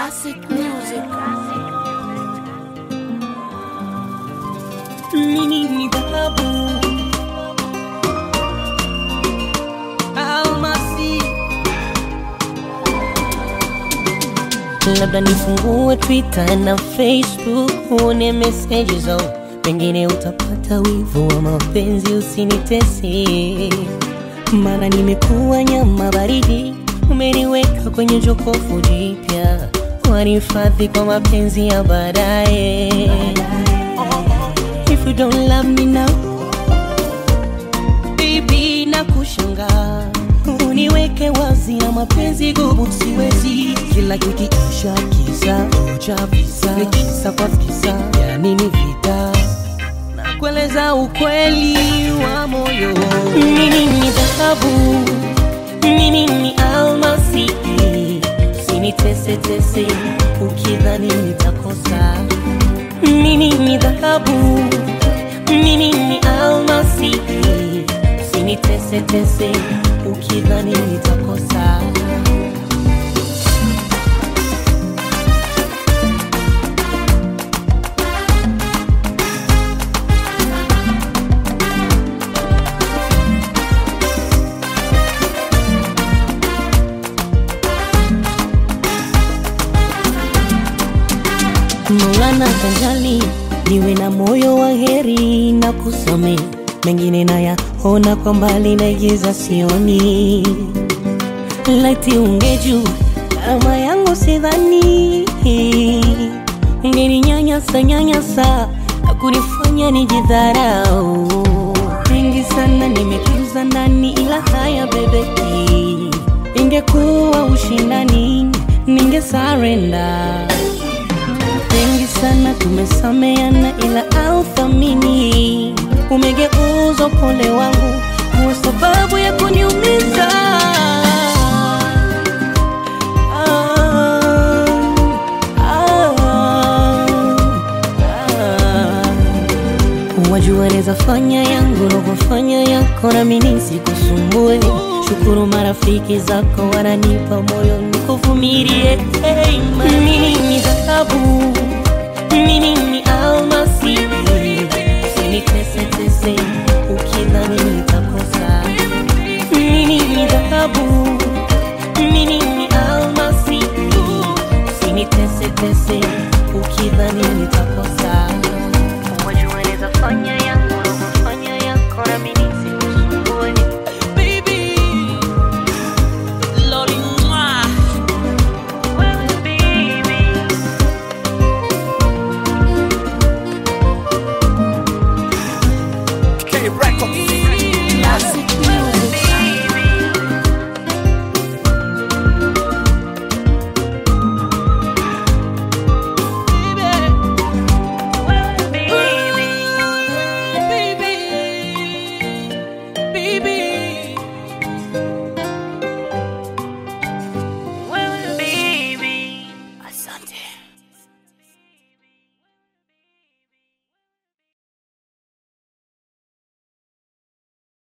Classic music. Mimi ni dhahabu almasi, labda nifungue Twitter na Facebook uone meseji zao, pengine utapata wivu wa mapenzi, usinitese maana nimekuwa nyama baridi, umeniweka kwenye jokofu jipya, wanihifadhi kwa mapenzi ya baadaye. If you don't love me now baby, na kushanga uniweke wazi na mapenzi gubu, siwezi kila kikiisha kisa cha visa kisa kwa visa, ya nini vita na kueleza ukweli wa moyo. Mimi ni dhahabu, mimi ni almasi, usinitese tese ukidhani nitakosa mimi ni dhahabu, mimi ni almasi, usinitese tese ukidhani nitakosa. Maulana kanjali niwe na moyo wa heri na kusame mengine nayaona kwa mbali naigiza sioni laiti ungeju kama yangu sidhani ungeninyanyasa nyanyasa na kunifanya nijidharau mengi sana nimetunza ndani ila haya bebeki ingekuwa ushindani ningesarenda mengi sana tumesameana, ila authamini umegeuza upole wangu kuwa sababu ya kuniumiza. Ah, ah, ah. Wajua neza fanya yangu na kufanya yako, nami nisikusumbue. Shukuru marafiki zako wananipa moyo nikuvumilie. Hey, mimi ni dhahabu, mimi ni almasi, usinitese tese ukidhani nitakosa. Mimi ni dhahabu, mimi ni almasi, usinitese tese ukidhani nitakosa. Wajua neza fanya yangu na kufanya yako, nami nisikusumbue. Baby, Loli, mwah. Well, baby. K Records.